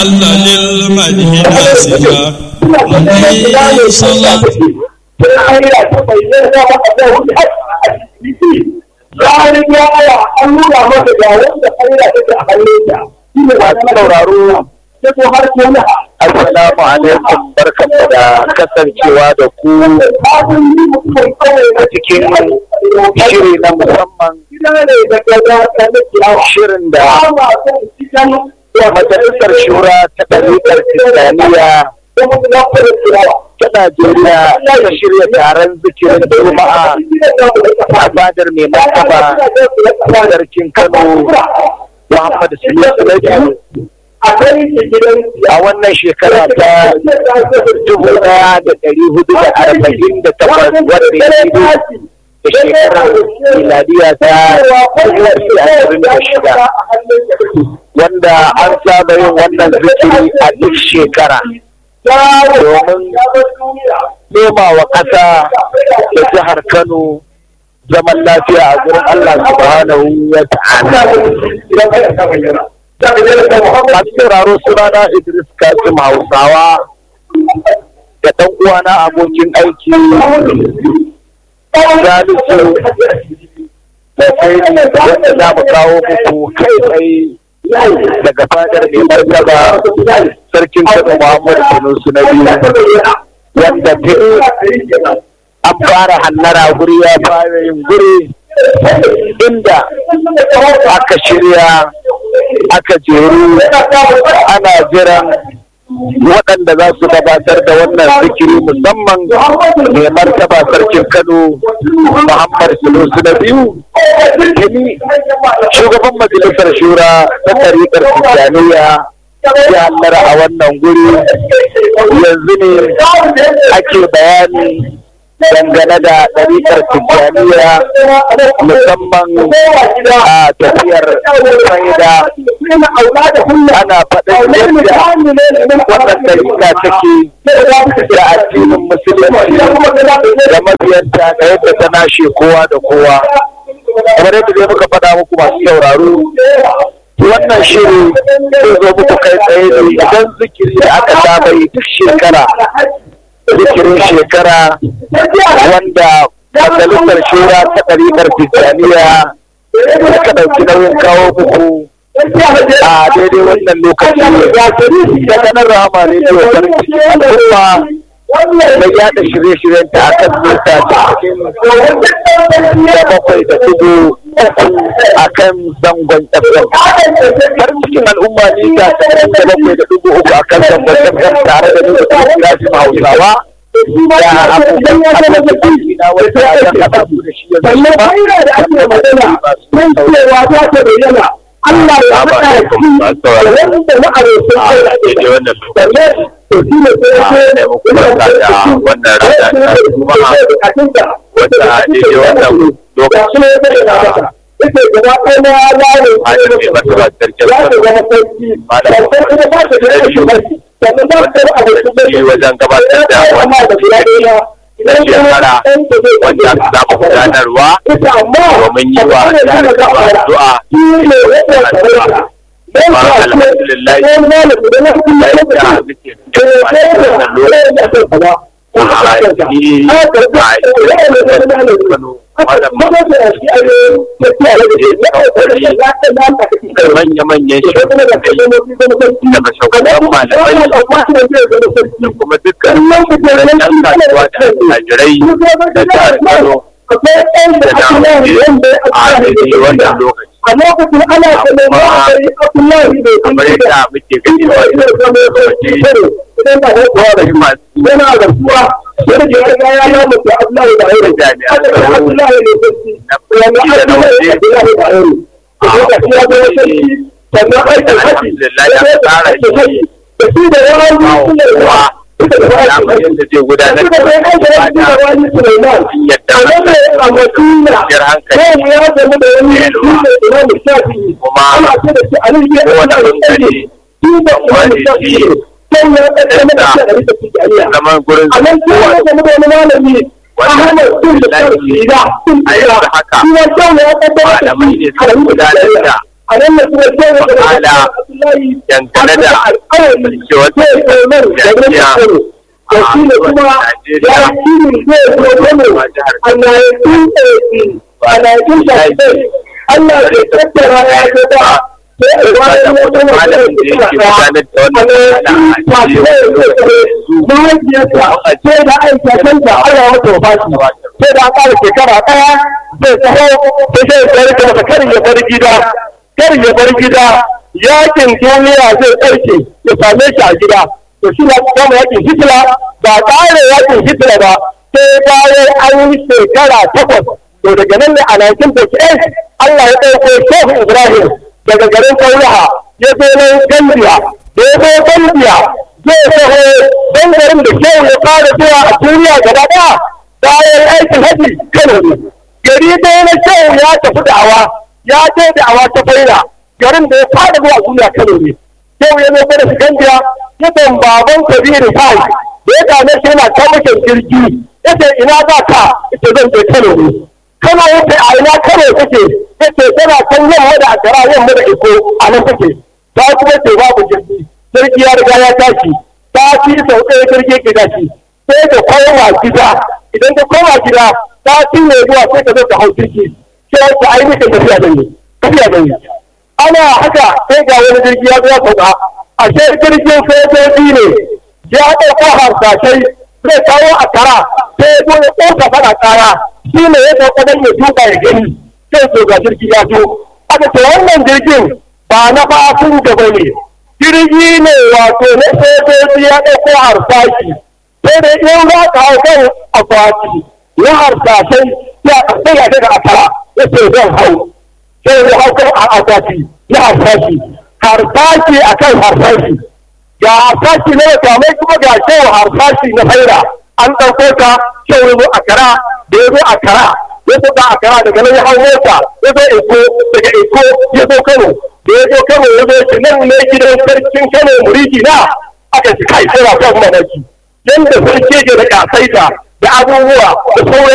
وهل للمدح ناسها عليه صلاة Tsarin yaya an nuna masa ga wanda kaira take a hannun ta. Shi ne ba ta sauraro sai ko har ke na Assalamu alaikum barkanmu da kasancewa da ku kafin yi mutum kawai a cikin shiri na musamman gida ne da gaza ta na kiyawa. shirin da Ba ma son cikin majalisar shura ta ɗariƙar Tijjaniya kuma na kuma kiyawa. ta Najeriya ta shirya taron zikirin Juma'a a fadar mai martaba sarkin Kano Muhammad Sulusu na biyu a kai shi gidan a wannan shekara ta dubu ɗaya da ɗari hudu da arba'in da takwas wadda ya shigo da shekarar miladiya ta dubu biyu da ashirin da shida wanda an saba yin wannan zikiri a duk shekara domin nema wa ƙasa da jihar Kano zaman lafiya a gurin Allah subhanahu wa ta'ala. Masu sauraro sunana Idris Kasim Hausawa da ɗan uwana abokin aiki Salisu da sai wanda za mu kawo muku kai tsaye daga fadar mai martaba sarkin Kano Muhammadu Sanusi na biyu wanda tuni an fara hallara guri ya fara yin guri inda aka shirya aka jeru ana jiran waɗanda za su gabatar da wannan zikiri musamman mai martaba sarkin kano muhammad sulusu na biyu tuni shugaban majalisar shura ta tariƙar tijjaniya ya hallara a wannan guri yanzu ne ake bayani dangane da ɗariƙar tijjaniya musamman a tafiyar faida ana faɗin yadda wannan ɗariƙa take da addinin musulunci da mabiyanta da yadda ta nashe kowa da kowa kamar yadda dai muka faɗa muku masu sauraro wannan shiri zai zo muku kai tsaye ne idan zikiri da aka saba yi duk shekara zikirin shekara wanda majalisar shura ta ɗariƙar tijjaniya suka ɗauki nauyin kawo muku a daidai wannan lokaci da kanar rama ne da farin ciki al'umma da yada shirye-shiryen ta akan nesa cikin da bakwai da tudu a kan zangon FM. Har cikin al'umma ne ga cikin da bakwai da dubu uku a kan zangon FM tare da nuna kirajin Hausawa. Da abubuwan abubuwan na wata ya haɗa su da shi yanzu ba. da ake magana mun cewa za ta bayyana Allah ya haɗa shi da wanda ma'arufin Allah ke da wannan sannan to shi ne sai ya ce wannan rana ta Juma'a wanda a daidai wannan lokaci yake gaba ɗaya na yaro Hajji mai martaba sarkin ya Kano. zama sarki Malam sannan kuma ba ta da shi ba sannan ba ta da abokin shi wajen gabatar da wannan shekara wanda za mu gudanarwa domin yi wa jihar Kano addu'a kuma alhamdulillah yadda muke cikin wannan lokaci a ni a Kano manya-manyan shugabanni daga shugaban malamai da kuma dukkan yan kasuwa da attajirai da jihar Kano da na a daidai wannan lokaci. a lokacin ana ganin ma'aikari abdullahi bai kamar yadda muke gani a wannan lokaci akwai masu yana da kuwa wanda ke riga ya na mutu abdullahi da yaro jami'an aka tsaro abdullahi ne sarki na wanda kuɗi da na abdullahi waje da yaro a lokacin ya zama sarki sannan aikin haji alhamdulillah ya tsara shi da shi da yawan suna kowa suka da damar wani yadda zai gudanar suka da da aiki da shi da wani Sulaiman yadda a nan ne a Madina kwanciyar hankali sai mu ya zama da wani shi da Imam Shafi'i kuma ana ce da shi a nan ya kowane zama da bangare shi da Imam Shafi'i sai ya kaddama da shi a rika tijaniya zaman gurin a nan sai ya zama da wani malami Ahmad bin da Shafi'i da a yanzu haka shi ya zama ya kaddama da malamai ne shi a suka rika gudanar tijaniya da a nan da kuma ce da Ta'ala dangane da alƙawari zai tsoron da gaskiya da shi ne kuma ya shi ne zai tsoron a 1980 a 1980 Allah ke tattara ya ce ba sai a bayan wata wata da mahaifiyarsa sai da aikatanta Allah wata wafaki sai da aka shekara ɗaya zai taho sai sai tsare masa kar ya bar gida kar ya bar gida yakin duniya zai tsarke ya same shi a gida to shi na kama yakin hitler ba ƙare yakin hitler ba sai bayan an yi shekara takwas to daga nan ne a 1948 Allah ya ɗauko Shehu Ibrahim daga garin Kaulaha ya zo nan Gambiya da ya zo Gambiya zai taho don garin da Shehu ya fara zuwa a duniya gaba ɗaya bayan aikin haji Kano ne gari ɗaya na Shehu ya tafi da'awa ya je da'awa ta faida garin da ya fara zuwa duniya Kano ne Shehu ya zo da shi Gambiya ya baban Kabiru Fai da ya gane shi yana kamashin jirgi ya ce ina za ka ita zan je Kano ne kana wuce a ina kare kake yace tana kan yamma da akara yamma da iko a nan take ta kuma ce babu jirgi jirgi ya riga ya tashi ta ci sau ɗaya jirgi ke tashi sai ka koma gida idan ka koma gida ta ci ne zuwa sai ka zo ka hau jirgi sai ka ainihin tafiya da ni tafiya da ni ana haka sai ga wani jirgi ya zo ya sauka ashe jirgin sojoji ne ya ɗauko harsashai zai kawo akara sai ya zo ya ƙosa faɗa kaya shi ne ya sauka don ya tuka ya gani sai so ga jirgi ya zo aka ce wannan jirgin ba na fasin gaba ne jirgi ne wato na sojoji ya ɗauko harsashi sai da in za ka hau kan akwati na harsashai ya sai ya daga akara ya ce zan hau sai ya hau kan akwati na harsashi harsashi akan harsashi ga harsashi na makamai kuma ga shewa harsashi na faira an ɗauko ka shewa zo akara da ya zo a kara ya zo da a kara daga nan ya hau mota ya zo iko daga iko ya zo kano da ya zo kano ya zo shi nan ne gidan sarkin kano muriki na aka shi kai sai rafa mamaki yanda sarki ke da kasaita da abubuwa da sauran